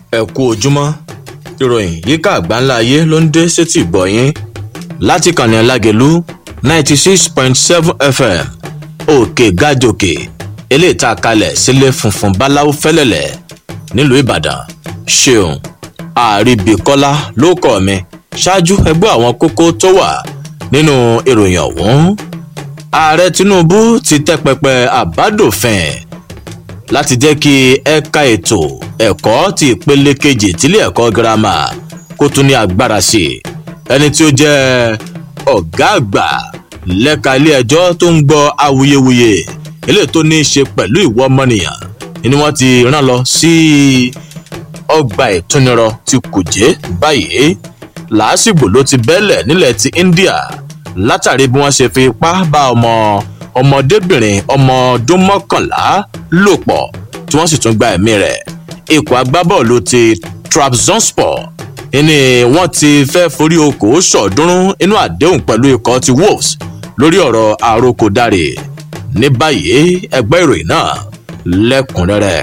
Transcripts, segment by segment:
ẹ kú ojúmọ́ ìròyìn yíká àgbáńlá ayé ló ń dé sétí ìgbọ̀yìn láti kànnì alágẹ̀lú ninety six point seven fm òkè gàjòkè eléyìí tá a kalẹ̀ sílé funfun báláwo fẹ́lẹ́lẹ̀ nílùú ìbàdàn ṣeun àríbíkọ́lá ló kọ́ mi ṣáájú ẹgbẹ́ àwọn kókó tó wà nínú ìròyìn ọ̀hún ààrẹ tinubu ti tẹ́ pẹpẹ àbádòfin láti jẹ́ kí ẹ̀ka ètò ẹ̀kọ́ ti ìpele kejì tílé ẹ̀kọ́ girama kó tún ní agbára sí i ẹni tí ó jẹ́ ọ̀gá àgbà lẹ́ka ilé ẹjọ́ tó ń gbọ́ awuyewuye eléyìí tó ní í ṣe pẹ̀lú ìwọ ọmọnìyàn ni wọ́n ti rán lọ sí ọgbà ìtúnirọ ti kùjé báyìí làásìgbò ló ti bẹ́lẹ̀ nílẹ̀ ti india látàrí bí wọ́n ṣe fi ipá bá ọmọ ọmọdébìnrin ọmọ ọdún mọ́kànlá lò pọ̀ tí wọ́n sì tún gba ẹ̀mí rẹ̀ ikọ̀ agbábọ́ọ̀lù ti trabzonspor ni wọ́n ti fẹ́ forí oko sọ̀ọ́dúnrún inú àdéhùn pẹ̀lú ikọ̀ ti wolves lórí ọ̀rọ̀ àròkọ̀dárè ní báyìí ẹgbẹ́ ìròyìn náà lẹ́kùnrẹ́rẹ́.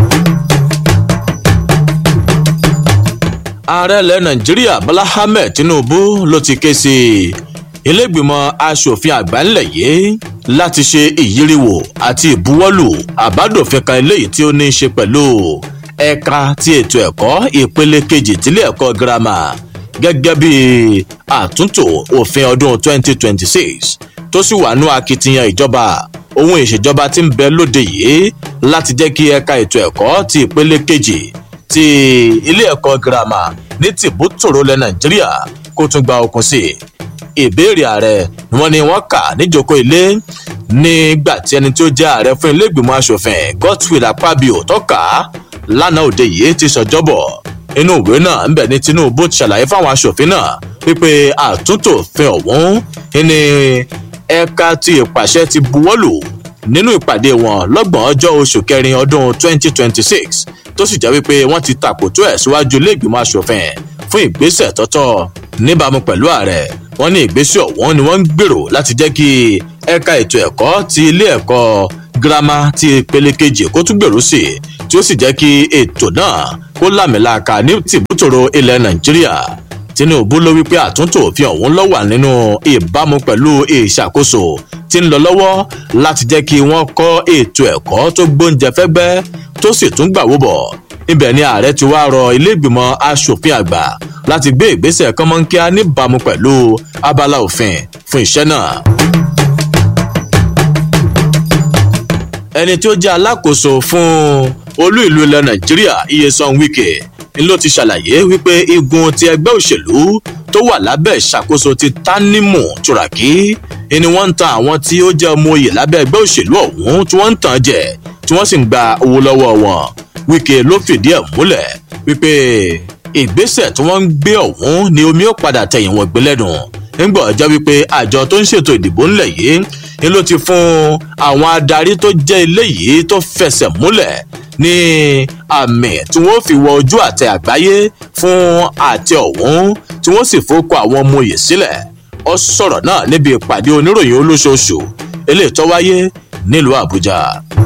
ààrẹ ilẹ̀ nàìjíríà bọ́lá ahmed tinubu ló ti ké sí ilégbìmọ̀ asòfin àgbà ńlẹ̀ yìí láti ṣe ìyíríwò àti ìbuwọ́lù àbádòfin kan eléyìí tí ó ní í ṣe pẹ̀lú ẹ̀ka ti ètò ẹ̀kọ́ ìpele kejì tílé ẹ̀kọ́ girama gẹ́gẹ́ bí àtúntò òfin ọdún 2026 tó sì wà nú akitiyan ìjọba ohun ìṣèjọba tí ń bẹ lóde yìí láti jẹ́ kí ẹ̀ka ètò ẹ̀kọ́ ti ìpele kejì ti ilé ẹ̀kọ́ girama ní tìbútòrò lẹ nàìjíríà kó tún gba okun sí i ìbéèrè ààrẹ ni wọn ni wọn kà níjókòó ilé nígbà tí ẹni tí ó jẹ ààrẹ fún ilé ìgbìmọ asòfin godswill akpabio tọka lánàá òde yìí ti sọjọbọ inú ìwé náà ń bẹ ní tinubu ti ṣàlàyé fáwọn asòfin náà wípé àtúntò òfin ọ̀hún ní ẹ̀ka ti ìpàṣẹ ti buwọ́lù nínú ìpàdé wọn lọ́gbọ̀n ọjọ́ oṣù kẹrin ọdún 2026 tó sì jẹ́ wípé wọ́n ti tàkòtò ẹ̀ síwájú ilé ìgbìmọ̀ asòfin fún ìgbésẹ̀ tọ́tọ́ níbàámu pẹ̀lú ààrẹ wọn ní ìgbésẹ̀ ọ̀hún ni wọ́n ń gbèrò láti jẹ́ kí ẹ̀ka ètò ẹ̀kọ́ ti ilé ẹ̀kọ́ girama ti ìpele kejì kó tún gbèrú sí i tí ó sì jẹ́ kí ètò náà kó lámìlàaka ní tìbútòrò ilẹ̀ nàìjíríà tinubu ló wípé àtúntò òfin ọ̀hún ló wà nínú ìbámu pẹ̀lú ìṣàkóso tí ń lọ lọ́wọ́ láti jẹ́ kí wọ́n kọ́ ètò ẹ̀kọ́ tó gbóúnjẹ fẹ́gbẹ́ tó sì tún gbàwó bọ̀ ibẹ̀ ni ààrẹ ti wá rọ iléègbìmọ̀ asòfin àgbà láti gbé ìgbésẹ̀ kọ́mọ́nkíá níbàámu pẹ̀lú abala òfin fún iṣẹ́ náà. ẹni tí ó jẹ́ alákòóso fún olú ìlú ilẹ̀ nàìjíríà iyesan wike ni ló ti ṣàlàyé wípé igun ti ẹgbẹ́ òṣèlú tó wà lábẹ́ ìṣàkóso ti tanimu turaki ni wọ́n ń tan àwọn tí ó jẹ́ ọmọ oyè lábẹ́ ẹgbẹ́ òṣèlú ọ̀hún tí wọ́n ń tàn jẹ tí wọ́n sì ń gba owó lọ́wọ́ wọn wike ló fìdí ẹ̀ múlẹ̀ wípé ìgbésẹ̀ tí wọ́n ń gbé ọ̀hún ni omi ó padà tẹ̀yìn wọ́n gbé lẹ́nu nígbà ọjọ́ wípé àjọ tó ń ṣètò ìdìbò ńlẹ̀ yìí ni ló ti fún àwọn adarí tó jẹ́ ilé yìí tó fẹsẹ̀ múlẹ̀ ní àmì tí wọ́n fi wọ ojú àtẹ àgbáyé fún àtẹ ọ̀hún tí wọ́n sì fọ́kọ àwọn ọmọ òye sílẹ̀ ọ sọ̀rọ̀ náà níbi ìpàdé oníròyìn olóṣooṣù eléyìí tó wáyé nílùú àbújá.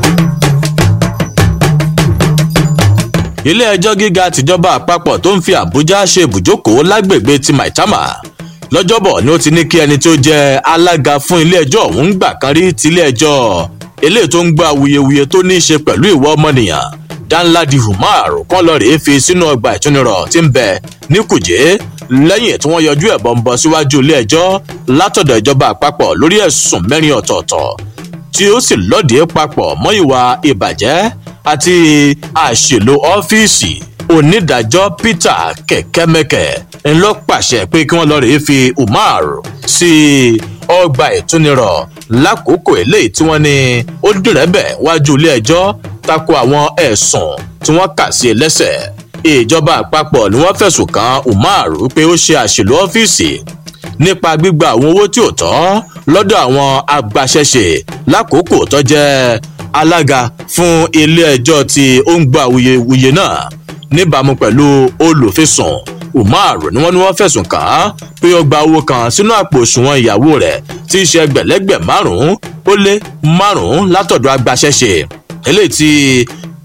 ilé ẹjọ́ gíga tìjọba àpapọ̀ tó ń fi àbújá ṣe ibùjókòó lágbègbè ti maitama lọ́jọ́bọ̀ ni ó ti ní kí ẹni tó jẹ́ alága fún ilé ẹjọ́ ọ̀hún gbà kan rí tilé ẹjọ́ eléyìí tó ń gba awuyewuye tó ní í ṣe pẹ̀lú ìwọ ọmọnìyàn danladi umar kan lọ rèé fi sínú ọgbà ìtúnirọ̀ tí ń bẹ ní kùjé lẹ́yìn tí wọ́n yọjú ẹ̀bọ̀n bọ̀ síwájú ilé ẹjọ́ látọ̀dọ̀ ìjọba àpapọ̀ lórí ẹ̀sùn mẹ́rin ọ̀tọ̀ọ̀tọ̀ tí ó sì lọ́ọ̀dẹ̀ papọ̀ mọ́ ìwà ìbàjẹ́ àti àṣèlò ọ́fíìsì onídàájọ́ peter kẹ̀kẹ́mẹ́kẹ́ ńlọ pàṣẹ pé kí wọ́n lọ rèé fi umar sí ọgbà ìtúnirọ̀ lákòókò eléyìí tí wọ́n ní ó dìrẹ́bẹ̀ wájú ilé ẹjọ́ tako àwọn ẹ̀sùn tí wọ́n kà sí lẹ́sẹ̀ ìjọba àpapọ̀ ni wọ́n fẹ̀sùn kan umar pé ó ṣe àṣèlò ọ́fíìsì nípa gbígba àwọn owó tí ò tọ́ lọ́dọ̀ àwọn agbaṣẹ́ṣe lákòókò tó jẹ́ alága fún ilé ẹjọ́ tí ó ń gba awuyewuye náà níbàámu pẹ̀lú olùfisùn umar ni wọ́n ní wọ́n fẹ̀sùn kàn án pé ó gba owó kan sínú àpò òṣùwọ̀n ìyàwó rẹ̀ tí í ṣe ẹgbẹ̀lẹ́gbẹ̀ márùn-ún ó lé márùn-ún látọ̀dọ̀ agbaṣẹ́ṣe eléyìí tí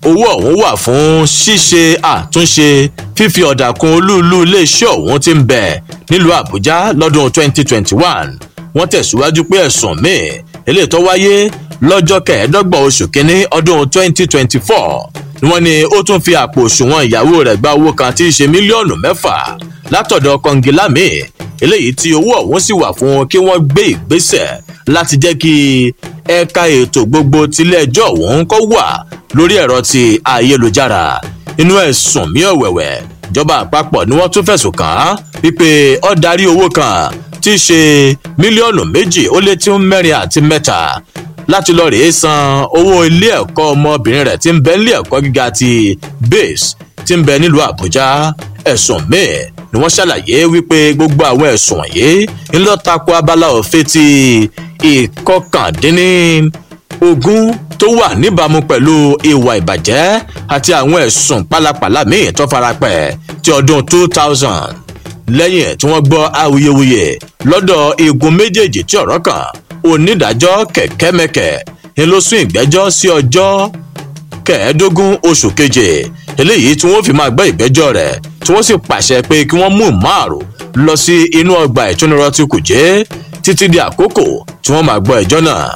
owó ọ̀hún wà fún ṣíṣe àtúnṣe fífi ọ̀dà kun olúùlú iléeṣẹ́ ọ̀hún ti ń bẹ̀ nílùú àbújá lọ́dún 2021 wọ́n tẹ̀síwájú pé ẹ̀sùn míì eléyìí tó wáyé lọ́jọ́ kẹẹ̀ẹ́dọ́gbọ̀n oṣù kínní ọdún 2024 ni wọ́n ní ó tún fi àpò òṣùwọ̀n ìyàwó rẹ̀ gba owó kan tí í ṣe mílíọ̀nù mẹ́fà látọ̀dọ̀ kọngilami eléyìí tí owó ọ̀hún sì wà fún kí wọ́n gbé ìgbésẹ̀ láti jẹ́ kí ẹ̀ka ètò gbogbo tiléẹjọ́ ọ̀hún kó wà lórí ẹ̀rọ ti ayélujára inú ẹ̀sùn mí ọ̀wẹ̀wẹ̀ ìjọba àpapọ̀ ni wọ́n tún fẹ̀sùn kàn án wípé ó darí owó kan tí í ṣe mílíọ̀nù méjì ó lé tí ń mẹ́rin àti mẹ́ta láti lọ rèé san owó ilé ẹ̀kọ́ ọmọbìnrin rẹ̀ tí ń bẹ nílé ẹ̀kọ́ gíga ti base tí ń bẹ nílùú àbújá ẹ̀sùn míì ni wọ́n ṣàlàyé wípé gbogbo àwọn ẹ̀sùn wọ̀nyí ń lọ tako abala òfin ti ìkọkàndínní ogún tó wà níbàámu pẹ̀lú ìwà ìbàjẹ́ àti àwọn ẹ̀sùn pálapàla míì tó farapẹ̀ ti ọdún two thousand lẹ́yìn tí wọ́n gbọ́ awuyewuye lọ́dọ̀ igun méjèèjì tí ọ̀rọ̀ kàn onídàájọ́ kẹ̀kẹ́mẹkẹ̀ ń ló sún ìgbẹ́jọ́ sí ọjọ́ kẹẹ̀ẹ́dógún oṣù keje eléyìí tí wọ́n fi máa gbọ́ ìgbẹ́jọ́ rẹ̀ tí wọ́n sì pàṣẹ pé kí wọ́n mú márùn lọ sí inú ọgbà ìtúnirọ́ tí kù jẹ́ títí di àkókò tí wọ́n máa gbọ́ ẹjọ́ náà.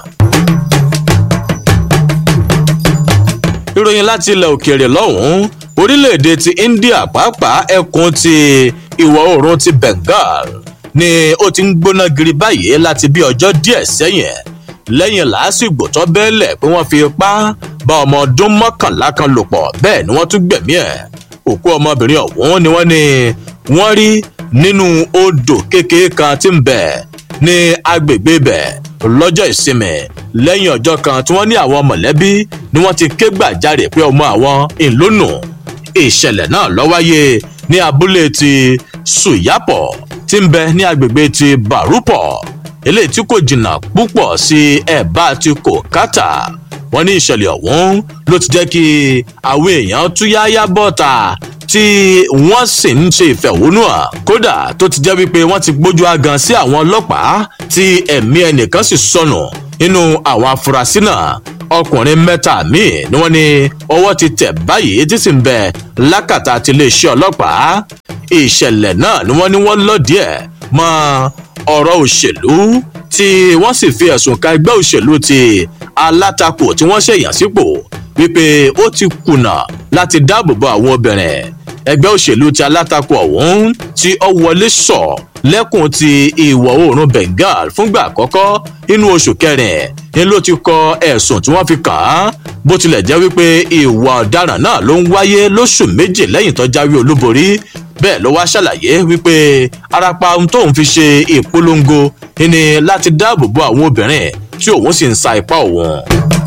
ìròyìn láti ilẹ̀ òkèèrè lọ́hùn-ún orílẹ̀-èdè ti india pàápàá ẹkùn ti ìwọ̀ oòrùn ti bengal ni ó ti ń gbóná giri báyìí láti bí ọjọ́ díẹ̀ sẹ́yìn lẹ́yìn làásìgbò tó bẹ́ẹ̀lẹ̀ pé wọ́n fi ipá bá ọmọ ọdún mọ́kànlá kan lò pọ̀ bẹ́ẹ̀ ni wọ́n tún gbẹ̀mí ẹ̀ òkú ọmọbìnrin ọ̀hún ni wọ́n ní wọ́n rí nínú odò kékeré kan tí ń bẹ̀ ní agbègbè bẹ̀ lọ́jọ́ ìsinmi lẹ́yìn ọjọ́ kan tí wọ́n ní àwọn mọ̀lẹ́bí ni wọ́n ti ké gbàjarè pé ọmọ àwọn ìlónù ìṣẹ̀lẹ̀ náà ló wáyé ní abúlé ti sùyàpọ̀ tí ń bẹ ní agbègbè ti bàrúpọ̀ eléyìí tí kò jìnnà púpọ̀ sí ẹ̀bá ti kòkátà wọ́n ní ìṣẹ̀lẹ̀ ọ̀hún ló ti jẹ́ kí àwọn èèyàn túyáyá bọ́ta tí wọ́n sì ń ṣe ìfẹ̀hónúhàn kódà tó ti jẹ́ wípé wọ́n ti gbójú agan sí àwọn ọlọ́pàá tí ẹ̀mí ẹnìkan sì sọnù nínú àwọn afurasí náà ọkùnrin mẹ́ta míì ni wọ́n ní ọwọ́ ti tẹ̀ báyìí tí sì ń bẹ lákàtà ti iléeṣẹ́ ọlọ́pàá ìṣẹ̀lẹ̀ náà ni wọ́n ní wọ́n lọ́ọ̀dì ẹ̀ mọ́ ọ̀rọ̀ òṣèlú tí wọ́n sì fi ẹ̀sùn ka ẹgbẹ́ òṣèlú ti alátakò tí wọ́n ṣèyàn sípò wípé ó ti kùnà láti dáàbò bo àwọn obìnrin ẹgbẹ́ òṣèlú ti alátakò ọ̀hún tí ó wọlé sọ lẹ́kùn ti ìwọ̀ oòrùn bengal fúngbà àkọ́kọ́ nínú oṣù kẹrin ni ló ti kọ ẹ̀sùn tí wọ́n fi kàn án bó tilẹ̀ jẹ́ wípé ìwà ọ̀daràn náà ló ń wáyé lóṣù méjì lẹ́yìn tó jáwé olúborí bẹ́ẹ̀ ló wá ṣàlàyé wípé arapa ohun tóun fi ṣe ìpolongo ni láti dáàbò bo àwọn obìnrin tí òun sì ń sa ipá òun.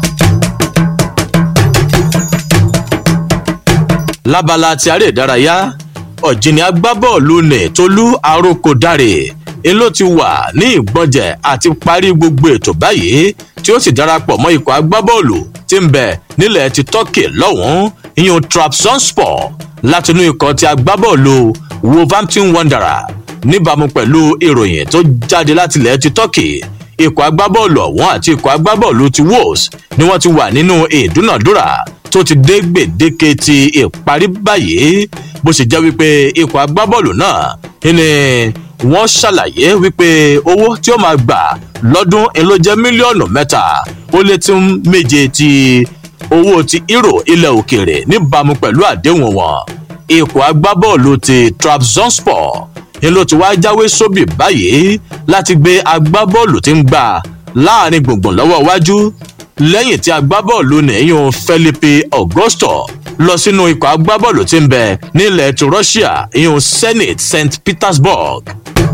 lábala ti aré ìdárayá ọ̀jìnì agbábọ́ọ̀lù ní tolú arókòdárè ń ló ti wà ní ìgbọ́njẹ̀ àti parí gbogbo ètò báyìí tí ó sì darapọ̀ mọ́ ikọ̀ agbábọ́ọ̀lù tí ń bẹ nílẹ̀ ti turkey lọ́hùn-ún ìyún trabzonspor látinú ikọ̀ ti agbábọ́ọ̀lù wolverhampton wanderer níbàámu pẹ̀lú ìròyìn tó jáde láti ilẹ̀ ti turkey ikọ̀ agbábọ́ọ̀lù ọ̀hún àti ikọ̀ agbábọ́ọ̀lù ti wolves ni wọ́n ti wà nínú ìdúnàdúrà tó ti dé gbèdéke ti ìparí báyìí bó ṣe jẹ́ wípé ikọ̀ agbábọ́ọ̀lù náà ni wọ́n ṣàlàyé wípé owó tí ó máa gbà lọ́dún ló jẹ́ mílíọ̀nù mẹ́ta ó lé tí méje ti owó ti euro ilẹ̀ òkèèrè níbàámu pẹ̀lú àdéhùn wọn ikọ̀ agbábọ́ọ̀lù ti trabzonspor ni ló ti wá jáwé sóbì báyìí láti gbé agbábọ́ọ̀lù tí ń gbà láàrin gbùngbùn lọ́wọ́ iwájú lẹ́yìn tí agbábọ́ọ̀lù nìyún felipe augusto lọ sínú ikọ̀ agbábọ́ọ̀lù tí ń bẹ nílẹ̀ ti russia ìyún zenit st petersburg.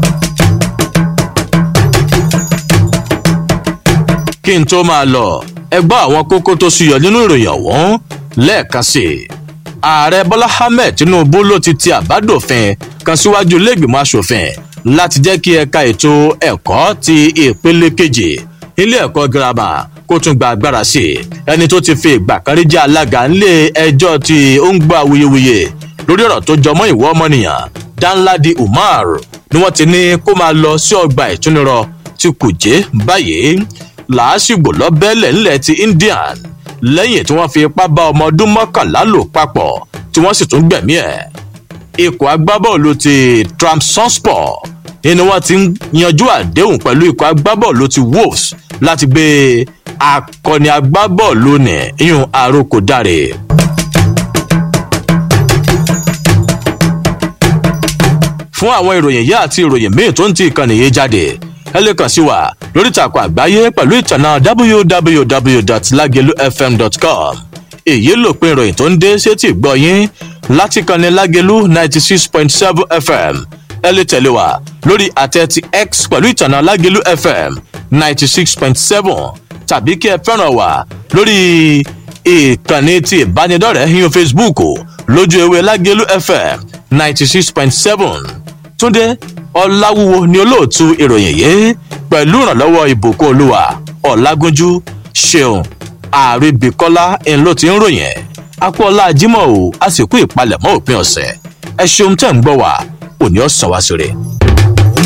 kí n tó máa lọ ẹ gbọ́ àwọn kókó tó ṣúyọ nínú ìròyìn ọ̀hún lẹ́ẹ̀kan sí i ààrẹ bọ́lá ahmed tinubu ló ti ti àbádòfin kan síwájú iléègbìmọ̀ asòfin láti jẹ́ kí ẹ̀ka ètò ẹ̀kọ́ ti ìpele kejì ilé ẹ̀kọ́ girama kó tún gba agbára sí i ẹni tó ti fi ìgbà kan rí jẹ́ alága nílé ẹjọ́ tí ó ń gbọ́ awuyewuye lórí ọ̀rọ̀ tó jọmọ́ ìwọ ọmọnìyàn danladi umar ni wọ́n ti ní kó máa lọ sí ọgbà ìtúnirọ tí kùjé báyìí làásìgbò lọ́bẹ̀lẹ̀ ńlẹ̀ ti indian lẹ́yìn tí wọ́n fi ipá bá ọmọ ọdún mọ́kànlá lò papọ̀ tí wọ́n sì tún gbẹ̀mí ẹ̀. ikọ̀ agbábọ́ọ̀lù ti Trabzonspor ni wọ́n ti ń yanjú àdéhùn pẹ̀lú ikọ̀ agbábọ́ọ̀lù ti Wolves láti gbé akọni agbábọ́ọ̀lù ní iyùn àròkò dáre. fún àwọn ìròyìn yìí àti ìròyìn míì tó ń ti ìkànnì yìí jáde ẹ lè kàn sí wa lórí ìtàkùn àgbáyé pẹ̀lú ìtànà www.lagelufm.com èyí lòpin ìròyìn tó ń dé sétí ìgbọ́ yín láti kànnì lágelu ninety six point seven fm ẹ lè tẹ̀lé wa lórí àtẹ ti x pẹ̀lú ìtànà lágelu fm ninety six point seven tàbí kí ẹ fẹ́ràn wa lórí ìkànnì ti ìbánidọ́rẹ̀ẹ́ yín facebook lójú ewé lágelu fm ninety six point seven túndé ọláwúwo ni olóòtú ìròyìn yìí pẹ̀lú ìrànlọ́wọ́ ìbùkún olúwa ọ̀làgúnjú ṣeun àríbíkọ́lá ń ló ti ń ròyìn akọ́lá jimoh o a sì kú ìpalẹ̀mọ́ òpin ọ̀sẹ̀ ẹ ṣeun tẹ̀ ń gbọ́ wá òní ọ̀sán wá sí rẹ̀.